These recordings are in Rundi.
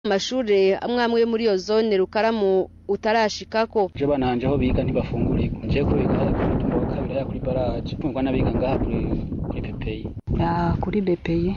amashure amwe amwe yo muri iyo zone rukaramu utarashikako je bana hanje aho biga ntibafungurirwa nje ko biga ku mutumba wa kabiri ya kuri baraje kumva n'abiga ngaha kuri kuri pepeyi ya kuri bepeye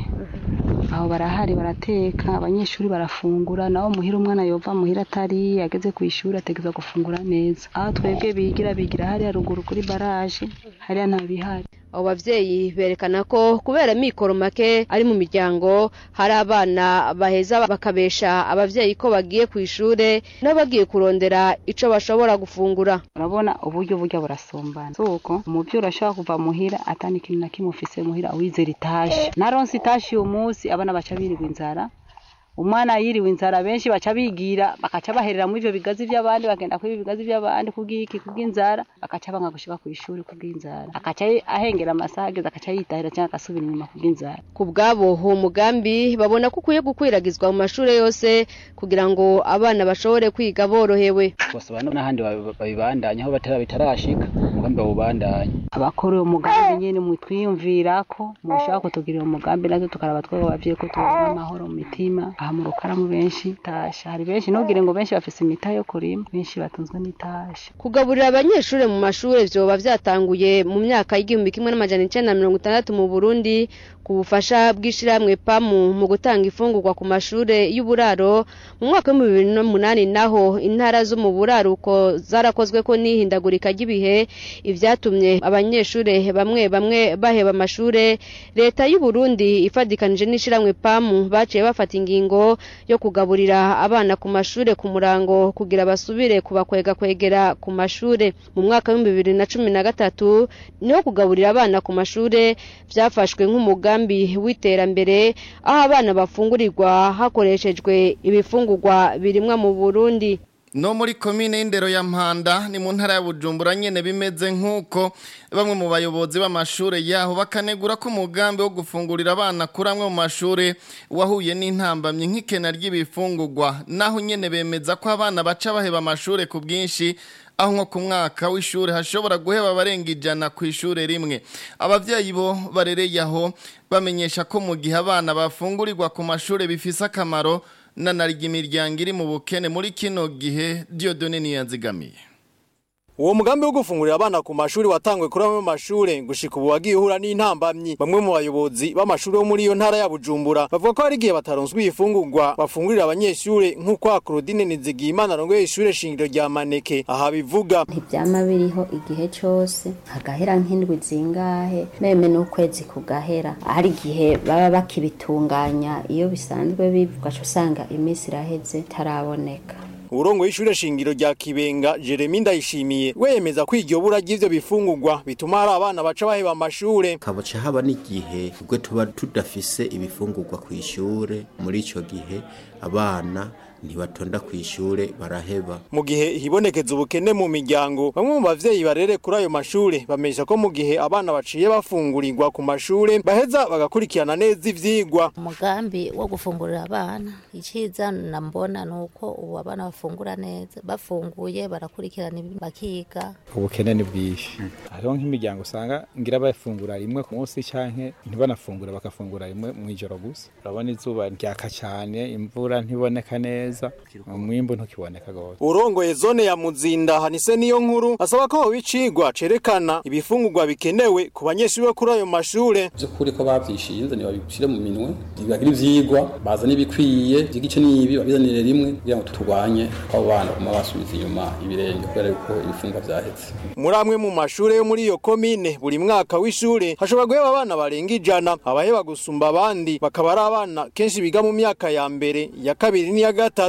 aho barahari barateka abanyeshuri barafungura naho muhira umwana yova muhira atari ageze ku ishuri ategeza gufungura neza aho twebwe bigira bigira hariya ruguru kuri baraje hariya nta bihari abo bavyeyi berekana ko kubera mikoro make ari mu miryango hari abana baheza bakabesha abavyeyi ko bagiye ku ishure n'abagiye kurondera ico bashobora gufungura urabona uburyo burya burasombana suko umuvyeyi urashobora kuva muhira atani ikintu na kimwe ufise muhira wizera itashi naronse itashi uyu munsi abana baca birirwa inzara umwana yiriwe inzara benshi baca bigira bakaca baherera muri ivyo bigazi vy'abandi bagenda kuri bigazi vy'abandi kubw'iki kubw'inzara bakaca banga gushika ku ishuri kubw'inzara akaca ahengera amasaha ageze akaca yitahira cyangwa agasubira inyuma kubw'inzara ku bwabo uwo mugambi babona ko ukwiye gukwiragizwa mu mashure yose kugira ngo abana bashobore kwiga borohewe bosaba n'ahandi babibandanya aho batara bitarashika umugambi bawubandanya abakora uwo mugambi nyene mutwiyumvirako mushaka kutugirira umugambi natwe tukaraba twebwe abavyeyi ko tubona amahoro mu mitima aha mu rukaramu benshi tasha hari benshi ntugire ngo benshi bafise imita yo kurima benshi batunzwe n'itasha kugaburira abanyeshure mu mashure vyoba vyatanguye mu myaka y'igihumbi kimwe n'amajana icenda na mirongo itandatu mu burundi ku bufasha bw'ishirahamwe pamu mu gutanga ifungurwa ku mashure y'uburaro mu mwaka w'ibihumbi bibiri n'umunani naho intara zo mu buraruko zarakozweko n'ihindagurika ry'ibihe ivyatumye abanyeshure bamwe bamwe baheba amashure leta y'u Burundi ifadikanije n'ishirahamwe pamu baciye bafata ingingo yo kugaburira abana ku mashure ku murango kugira basubire kubakwega kwegera ku mashure mu mwaka w'ibihumbi bibiri na cumi na gatatu niho kugaburira abana ku mashure vyafashwe nk'umugambi w'iterambere aho abana bafungurirwa hakoreshejwe ibifungurwa birimwa mu Burundi no muri komine y'indero ya mpanda ni mu ntara ya bujumbura nyene bimeze nk'uko bamwe mu bayobozi b'amashure yaho bakanegura ko umugambi wo gufungurira abana kuri amwe mu mashure wahuye n'intambamyi nk'ikena ry'ibifungurwa naho nyene bemeza ko abana baca baheba amashure ku bwinshi aho nko ku mwaka w'ishure hashobora guheba abarenga ijana ku ishure rimwe abavyeyi bo barereye aho bamenyesha ko mu gihe abana bafungurirwa ku mashure bifise akamaro nanarya imiryango iri mu bukene muri kino gihe Dieudonne niyanzigamiye Uwo mugambi wo gufungurira abana ku mashuri watangwe kuri amwe mu mashure gushika ubu wagiye uhura n'intambamyi bamwe mu bayobozi b'amashuri yo muri iyo ntara ya Bujumbura bavuga ko hari igihe bataronswe ifungurwa bafungurira abanyeshure nk'uko Claudine Nizigiyimana arongoye ishure shingiro rya Maneke aha bivuga ntivyama biriho igihe cose hagahera nk'indwi zingahe meme n'ukwezi kugahera hari igihe baba bakibitunganya iyo bisanzwe bivuga usanga iminsi iraheze taraboneka urongo y'ishure shingiro rya Kibenga Jeremy Ndayishimiye wemeza ko iryo bura ry'ivyo bifungurwa bituma hari abana baca baheba amashure kaboca haba n'igihe ubwo tuba tudafise ibifungurwa ku ishure muri ico gihe abana ntibatonda ku ishure baraheba mu gihe hibonekeza ubukene mu miryango bamwe mu bavyeyi barere kuri ayo mashure bamesha ko mu gihe abana baciye bafungurirwa ku mashure baheza bagakurikirana neza ivyigwa umugambi wo gufungurira abana iciza nambona nuko ubu abana bafungura neza bafunguye barakurikirana bakiga ubukene ni bwinshi hariho nk'imiryango usanga ngira bafungura rimwe ku munsi canke ntibanafungura bakafungura rimwe mu ijoro gusa urabona izuba ryaka cyane imvura ntiboneka neza umwimbu ntukiboneka gose urongoye zone ya muzinda hanise niyo nkuru asaba ko bicigwa cerekana ibifungurwa bikenewe ku banyeshuri bo kuri ayo mashure by'ukuri ko bavyishinze ntibabishire mu minwe ntibagira ivyigwa bazana ibikwiye vy'igice n'ibi babizanire rimwe kugira ngo turwanye ko abo bana baguma basubiza inyuma ibirenge kubera yuko ibifungwa vyahetse muri amwe mu mashure yo muri iyo komine buri mwaka w'ishure hashobora guheba abana barenga ijana abaheba gusumba abandi bakaba ari abana kenshi biga mu myaka ya mbere ya kabiri n'iya gatatu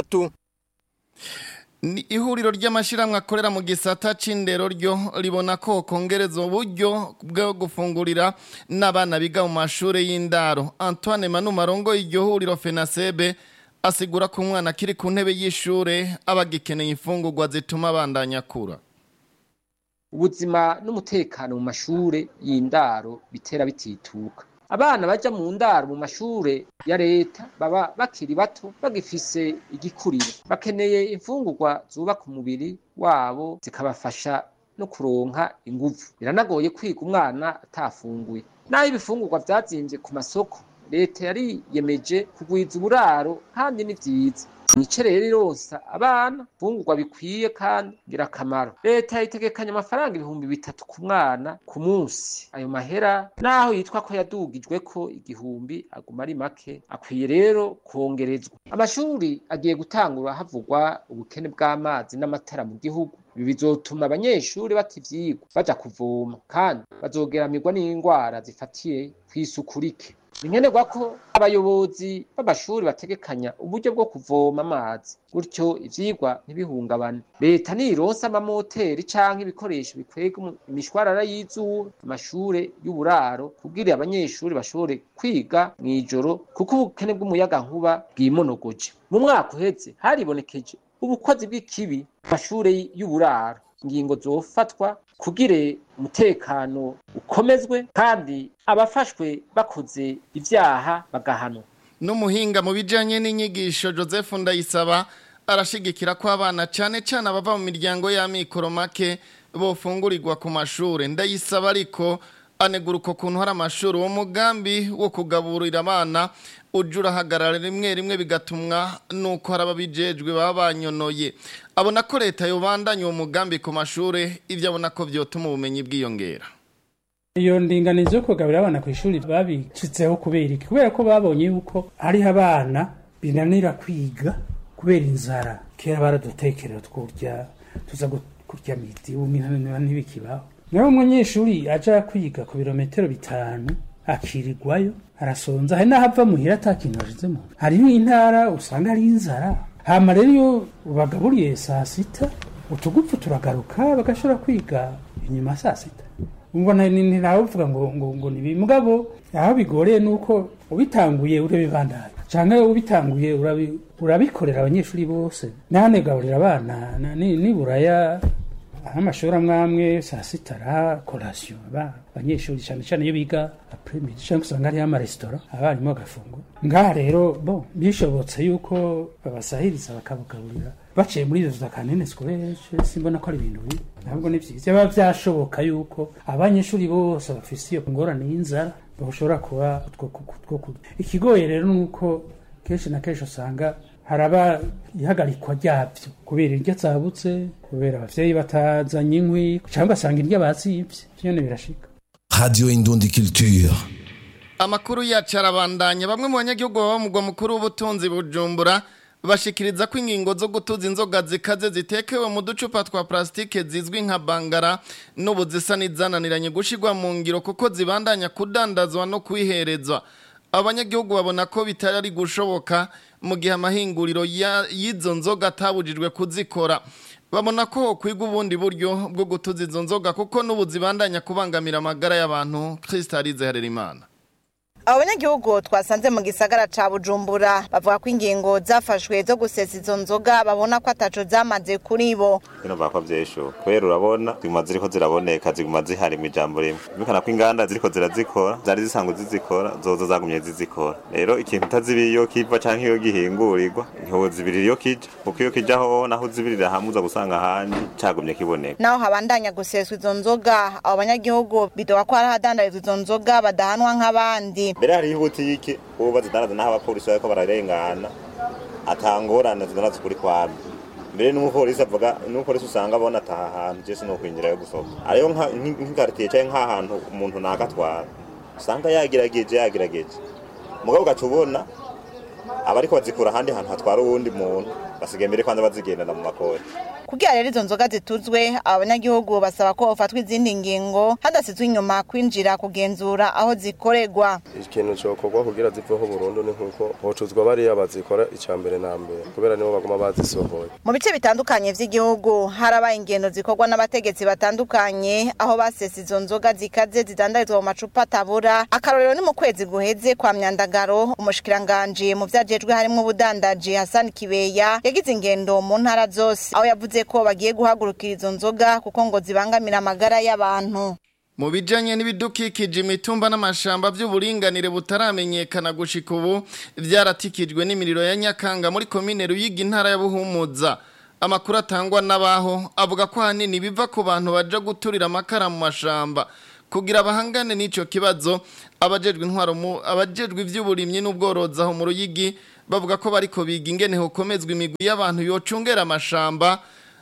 Ni ihuriro ry'amashiramwe akorera mu gisata c'indero ryo ribona ko kongereza uburyo bwo gufungurira n'abana biga mu mashure y'indaro Antoine Manu Marongo iryo huriro FENASEBE asigura ko umwana akiri ku ntebe y'ishure abagikeneye imfungurwa zituma abandanya kura ubuzima n'umutekano mu mashure y'indaro bitera bitituka abana baja mu ndaro mu mashure ya leta baba bakiri bato bagifise igikuriro bakeneye imfungurwa zubaka umubiri wabo zikabafasha no kuronka inguvu biranagoye kwiga umwana atafunguye naho ibifungurwa vyazimvye ku masoko leta yariyemeje kugwiza uburaro kandi ni vyiza nice rero ironsa abana fungurwa bikwiye kandi ngirakamaro leta yitegekanya amafaranga ibihumbi bitatu ku mwana ku munsi ayo mahera naho yitwa ko yadugijwe ko igihumbi aguma ari make akwiye rero kongerezwa amashuri agiye gutangura havugwa ubukene bw'amazi n'amatara mu gihugu ibi bizotuma abanyeshuri bata ivyigwa baja kuvoma kandi bazogeramirwa n'indwara zifatiye kw'isuku rike ni nkenerwa ko abayobozi b'amashuri bategekanya uburyo bwo kuvoma amazi gutyo ivyigwa ntibihungabane leta nironsa amamoteri canke ibikoresho bikwega imishwarara y'izuba amashure y'uburaro kugira abanyeshuri bashobore kwiga mw'ijoro kuko ubukene bw'umuyagankuba bwimonogoje mu mwaka uheze haribonekeje ubukozi bw'ikibi amashure y'uburaro ingingo zofatwa kugire umutekano ukomezwe kandi abafashwe bakoze ivyaha bagahanwa n'umuhinga mu bijanye n'inyigisho Joseph Ndayisaba arashigikira ko abana cane cane abava mu miryango y'amikoro make bofungurirwa ku mashure ndayisaba ariko anegura uko kuntu hari amashuri uwo mugambi wo kugaburira abana ujya urahagarara rimwe rimwe bigatumwa nuko hari ababijejwe baba banyonoye abona ko leta yobandanya uwo mugambi ku mashuri ibyo abona ko byotuma ubumenyi bwiyongera iyo ndinganizo yo kugaburira abana ku ishuri babicitseho kubera iki kubera ko babonye yuko hariho abana binanira kwiga kubera inzara kera baradutekerera twurya tuza kurya miti ubu ntibikibaho niba umunyeshuri aja kwiga ku birometero bitanu akirirwayo arasonza hari n'ahava muhira ata kintu ashizemo hariho intara usanga ari inzara hama rero iyo bagaburiye saa sita utugupfu turagaruka bagashobora kwiga inyuma saa sita ubona ntawe uvuga ngo ngo ngo ni mugabo aho bigoreye nuko ubitanguye urabibandanya canke ubitanguye urabikorera abanyeshuri bose ntanegaburira abana niburaya amashuri amwe amwe saa sita ara korasiyo abanyeshuri cyane cyane iyo biga apremidi cyangwa usanga hariho amaresitora abarimu bagafungura ngaha rero bo bishobotse yuko babasahiriza bakabagaburira baciye muri izo za kanene sikoreshe simbona ko ari ibintu bibi ntabwo ni byiza biba byashoboka yuko abanyeshuri bose bafise iyo ngorane y'inzara bashobora kuba utwo kurya ikigoye rero ni uko kenshi na kenshi usanga haraba ihagarikwa ryabyo kubera iryo atsabutse kubera abavyeyi batazanye inkwi cyangwa ugasanga iryo bazibye byone birashika radio indundi culture amakuru yacu arabandanya bamwe mu banyagihugu baba mu mugwa mukuru w'ubutunzi bujumbura bashikiriza ko ingingo zo gutuza inzoga zikaze zitekewe mu ducupa twa plastike zizwi nka bangara n'ubu zisa n'izananiranye gushirwa mu ngiro kuko zibandanya kudandazwa no kwiherezwa abanyagihugu babona ko bitari gushoboka mu gihe amahinguriro y'izo nzoga atabujijwe kuzikora babona ko kwiga ubundi buryo bwo gutuza izo nzoga kuko n'ubu zibandanya kubangamira amagara y'abantu Crystalise Harerimana abo banyagihugu twasanze mu gisagara ca bujumbura bavuga ko ingingo zafashwe zo gusesa izo nzoga babona ko ataco zamaze kuri bo bino bako vyesho kubera urabona ziguma ziriko ziraboneka ziguma zihari mu ijambo rimwe bikana ko inganda ziriko zirazikora zari zisanzwe zizikora zozo zagumye zizikora rero ikintu utazibiye iyo kiva canke iyo gihingurirwa ntihozibirira iyo kija kuko iyo kija ho naho uzibirira hamwe uza gusanga ahandi cagumye kiboneka naho habandanya guseswa izo nzoga abo banyagihugu bidoga ko hari ahadandarizwa izo nzoga badahanwa nk'abandi mbere hariho ibutike ubu bazidandaza n'aho abapolisi bariko bararengana atangorane zidandaza kuri kwami mbere n'umupolisi avuga n'umupolisi usanga abona ataha hantu je sinokwinjira yo gusohoka ariyo nk'ikaritiye canke nk'ahantu umuntu nagatwara usanga yagerageje yagerageje mugabo ugaca ubona abariko bazikura ahandi hantu hatwara uwundi muntu basigaye mbere kwanza bazigendana mu makori kugira rero izo nzoga zituzwe abanyagihugu basaba ko hofatwa izindi ngingo hadasizwe inyuma kwinjira kugenzura aho zikorerwa ikintu cokorwa kugira ziveho burundu ni nkuko hocuzwa bariya bazikora ica mbere na mbere kubera nibo baguma bazisohoye mu bice bitandukanye vy'igihugu harabaye ingendo zikorwa n'abategetsi batandukanye aho basesa izo nzoga zikaze zidandarizwa mu macupa atabura akarorero ni mu kwezi guheze kwa myandagaro umushikiranganji mu vyajejwe harimwo ubudandaji Hassan Kibeya yagize ingendo mu ntara zose aho yavuze ko bagiye guhagurukira izo nzoga kuko ngo zibangamira amagara y'abantu mu bijanye n'ibidukikije imitumba n'amashamba by'uburinganire butaramenyekana gushika ubu byaratikijwe n'imiriro ya Nyakanga muri komine Ruyigi intara ya Buhumuza amakuru atangwa n'abaho avuga ko hanini biva ku bantu baje guturira amakara mu mashamba kugira abahangane n'ico kibazo abajejwe intwaro mu abajejwe ivy'uburimyi n'ubworozi aho mu Ruyigi bavuga ko bariko biga ingene hokomezwa imigwi y'abantu yocungera amashamba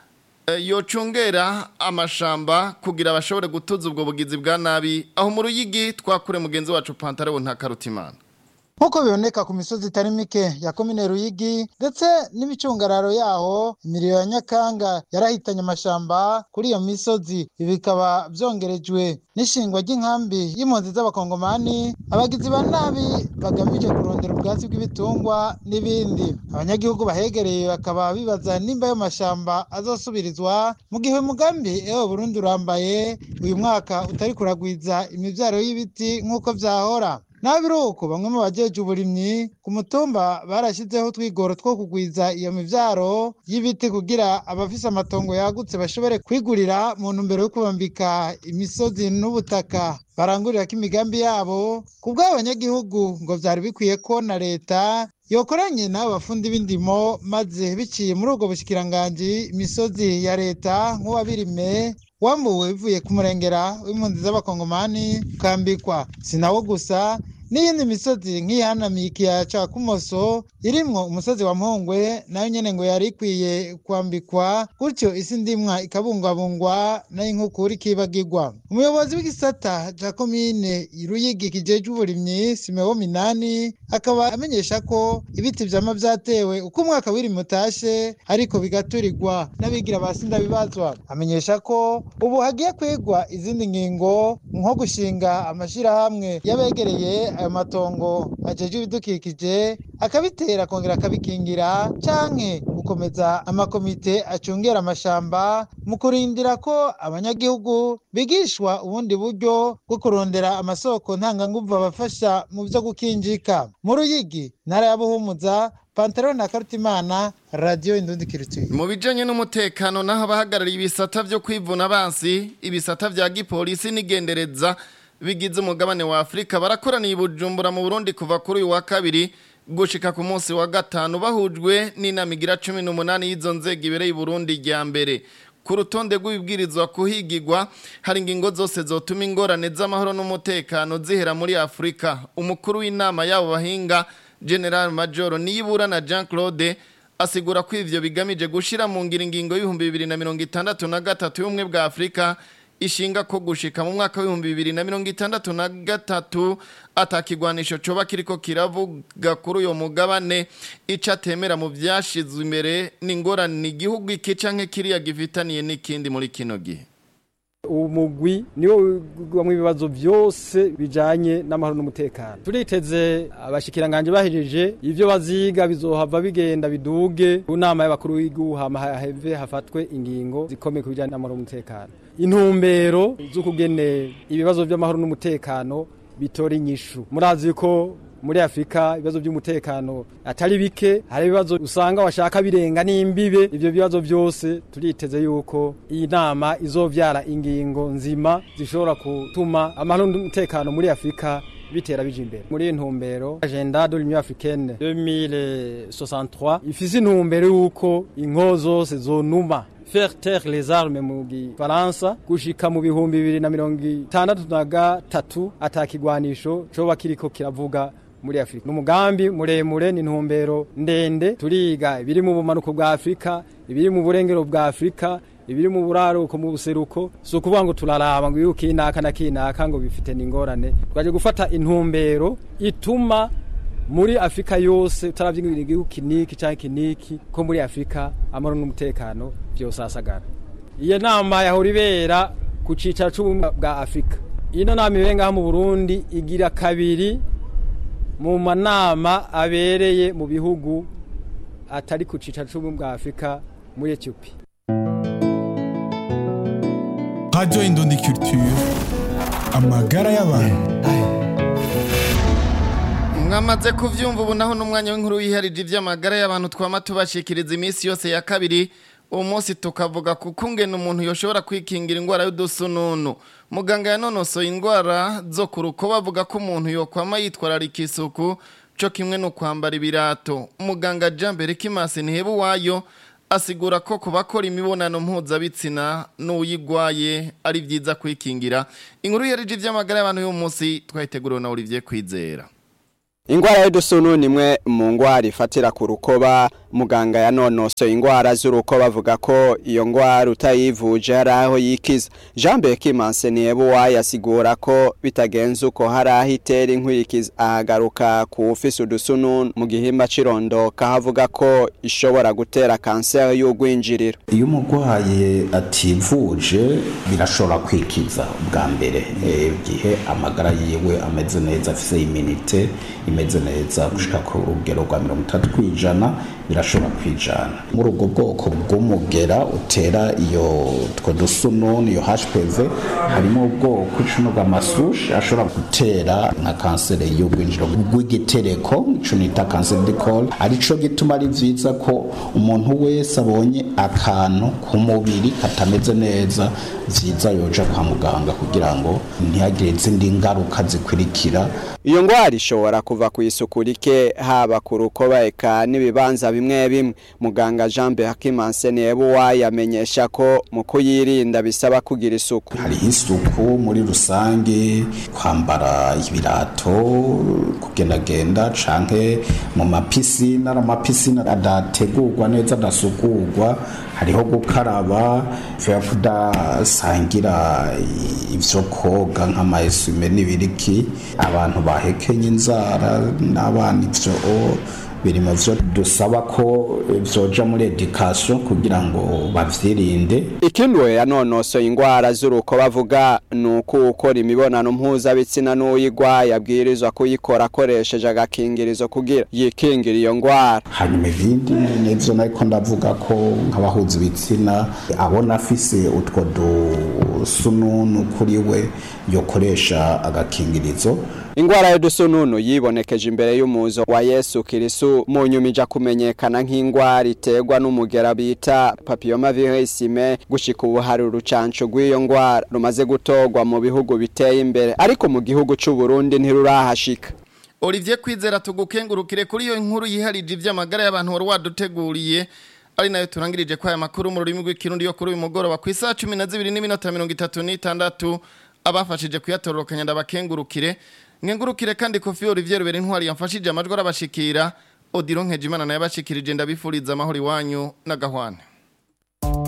eh, yocungera amashamba kugira bashobore gutuza ubwo bugizi bwa nabi aho mu ruyigi twakure mugenzi wacu Pantaleon Ntakarutimana nk'uko biboneka ku misozi itari mike ya komine ruyigi ndetse n'imicungararo yaho imiriro ya nyakanga yarahitanye amashamba kuri iyo misozi ibi bikaba byongerejwe n'ishingwa ry'inkambi y'impunzi z'abakongomani abagizi ba nabi bagamije kurondera ubwatsi bw'ibitungwa n'ibindi abanyagihugu bahegereye bakaba bibaza nimba ayo mashamba azosubirizwa mu gihe umugambi ewe burundi urambaye uyu mwaka utari kuragwiza imibyaro y'ibiti nk'uko byahora naho biri uko bamwe mu bajeje uburimyi ku mutumba barashyizeho utwigoro two kugwiza iyo mivyaro y'ibiti kugira abafise amatongo yagutse bashobore kwigurira mu ntumbero yo kubambika imisozi n'ubutaka barangurira ko imigambi yabo ku bw'abanyagihugu ngo vyari bikwiye ko na leta yokoranye n'abo bafundi b'indimo maze biciye muri ubwo bushikiranganji imisozi ya leta nk'uwabirime wambuwe bivuye ku murengera w'impunzi z'abakongomani ukambikwa si nawo gusa n'iyindi misozi nk'iyihanamiye ikiyaya ca kumoso irimwo umusozi wa mpongwe nayo nyene ngo yari ikwiye kwambikwa gutyo isi ndimwa ikabungwabungwa nayo inkukura ikibagirwa umuyobozi w'igisata ca komine ruyigi kijejwe uburimyi simewo minani akaba amenyesha ko ibiti vyama vyatewe uko umwaka w'irimi utashe ariko bigaturirwa n'abigira basinda bibazwa amenyesha ko ubu hagiye kwigwa izindi ngingo nko gushinga amashirahamwe y'abegereye ayo matongo ajejwe ibidukikije akabitera akongera akabikingira canke gukomeza amakomite acungera amashamba mu kurindira ko abanyagihugu bigishwa ubundi buryo bwo kurondera amasoko ntanganguvu abafasha mu vyo gukinjika mu ruyigi ntara ya buhumuza pantaro na karutimana radiyo indundi kirituye mu bijanye n'umutekano naho abahagarariye ibisata vyo kwivuna abansi ibisata vya gipolisi n'igendereza bigize umugabane wa Afrika barakoraniye i Bujumbura mu Burundi kuva kuri uyu wa kabiri gushika ku munsi wa gatanu bahujwe n'inama igira 18 y'izo nzego ibereye i Burundi rya mbere ku rutonde rw'ibibwirizwa kuhigirwa hari ingingo zose zotuma ingorane z'amahoro n'umutekano zihera muri Afrika umukuru w'inama yabo bahinga General Major Niyibura na Jean Claude asigura ko ivyo bigamije gushira mu ngiro ingingo y'ibihumbi bibiri na mirongo itandatu na gatatu y'ubumwe bwa Afrika ishinga ko gushika mu mwaka w'ibihumbi bibiri na mirongo itandatu na gatatu atakigwanisho coba kiriko kiravuga kuri uyo mugabane ico atemera mu vyashizwe imbere n'ingorane igihugu iki canke kiriya gifitaniye n'ikindi muri kino gihe umugwi niwo wigwamwo ibibazo byose bijanye n'amahoro n'umutekano turiteze abashikiranganje bahejeje ivyo baziga bizohava bigenda biduge ku nama y'abakuru w'igihugu hama haheve hafatwe ingingo zikomeye ku bijanye n'amahoro n'umutekano intumbero z'ukugene ibibazo by'amahoro n'umutekano bitora inyishu murazi ko muri Afrika ibibazo by'umutekano atari bike hari ibibazo usanga washaka birenga n'imbibe ivyo bibazo byose turiteze yuko iyi nama izovyara ingingo nzima zishobora gutuma amahoro n'umutekano muri Afrika bitera bije imbere muri intumbero agenda de l'Union africaine 2063 ifise intumbero yuko inko zose zonuma faire taire les armes mu gifaransa gushika mu bihumbi bibiri na mirongo itandatu na gatatu atakigwanisho coba kiriko kiravuga muri Afrika. Numugambi muremure ni ntumbero ndende turiga ibiri mu bumanuko bwa Afrika, ibiri mu burengero bwa Afrika, ibiri mu buraruko mu buseruko so kuvuga ngo turaraba ngo yuko inaka na kinaka ngo bifite n'ingorane twaje gufata intumbero ituma muri Afrika yose utaravye igihugu kiniki canke kiniki ko muri Afrika amaro n'umutekano byose asagara iyo nama yahora ibera ku cicaro c'ubumwe bwa Afrika ino nama ibenga mu Burundi igira kabiri mu manama abereye mu bihugu atari ku cicaro c'ubumwe bwa Afrika muri Ethiopia Radio Indundi Culture amagara y'abantu mwamaze kuvyumva ubu naho n'umwanya w'inkuru yiharije ivy'amagara y'abantu twama tubashikiriza iminsi yose ya kabiri uwo munsi tukavuga kuko ngene umuntu yoshobora kwikingira indwara y'udusununu muganga yanonosoye indwara zo ku ruko bavuga ko umuntu yokwama yitwararika isuku co kimwe no kwambara ibirato muganga Jean Berekimasi Ntihebu wayo asigura ko ku bakora imibonano mpuzabitsina n'uyigwaye ari byiza kwikingira inkuru yarije ivy'amagara y'abantu y'uwo munsi twayiteguriwe na Olivier Kwizera Ingwara y'udusunu ni imwe mu ngwara ifatira ku rukoba muganga yanonosoye ingwara z'urukoba avuga ko iyo ngwara utayivuje hari aho yikiza Jean Bekimanse niyebuwa yasigura ko bitagenze uko hari aho itera inkurikiza ahagaruka ku ufise udusunu mu gihimba cirondoka havuga ko ishobora gutera kanseri y'ugwinjiriro iyo umurwayi ativuje birashobora kwikiza bwa mbere igihe amagara yiwe ameze neza afise iminite imeze neza gushika ku rugero rwa mirongo itatu kwijana birashobora kwijana muri ubwo bwoko bw'umugera utera iyo two dusununi iyo hpv harimo ubwoko icumi bw'amasushi ashobora gutera nka kanseri y'ubwinjiro bw'igitereko ico nita kanseri de col arico gituma ari vyiza ko umuntu wese abonye akantu ku mubiri katameze neza vyiza yoja kwa muganga kugira ngo ntihagire izindi ngaruka zikurikira iyo ngwara ishobora kuva ku isuku rike haba ku rukoba eka n'ibibanza bimwe bimwe muganga Jean Behakimanse Nebuwa yamenyesha ko mu kuyirinda bisaba kugira isuku hariho isuku muri rusange kwambara ibirato kugendagenda canke mu mapisine ari amapisine adategurwa neza adasukurwa hariho gukaraba vya kudasangira ivyo koga nk'amaesume n'ibiriki abantu bahekenye inzara n'abana ivyo biri mu vyo dusaba ko vyoja muri education kugira ngo bavyirinde ikindi we yanonosoye ingwara z'uruko bavuga ni uko ukora imibonano mpuzabitsina n'uyigwaye abwirizwa kuyikora akoresheje agakingirizo kugira yikingira iyo ngwara hanyuma ibindi nivyo nariko ndavuga ko nk'abahuza ibitsina abona afise utwo dusununu kuri we yokoresha agakingirizo ingwara y'udusununu yibonekeje imbere y'umuzo wa Yesu Kirisu mu nyuma ija kumenyekana nk'ingwara iterwa n'umugera bita papilloma virusime gushika ubu hari urucanco rw'iyo ngwara rumaze gutorwa mu bihugu biteye imbere ariko mu gihugu c'u Burundi ntirurahashika Olivier Kwizera tugukengurukire kuri iyo nkuru yiharije ivy'amagara y'abantu wari waduteguriye ari nayo turangirije kwa aya makuru mu rurimi rw'ikirundi yo kuri uyu mugoroba ku isaha 12 n'iminota 36 abafashije kuyatororokanya ndabakengurukire nkengurukire kandi kofi Olivier Rubere intwari yamfashije amajwi arabashikira Odilon Nkejimana naye abashikirije ndabifuriza amahoro iwanyu n'agahwana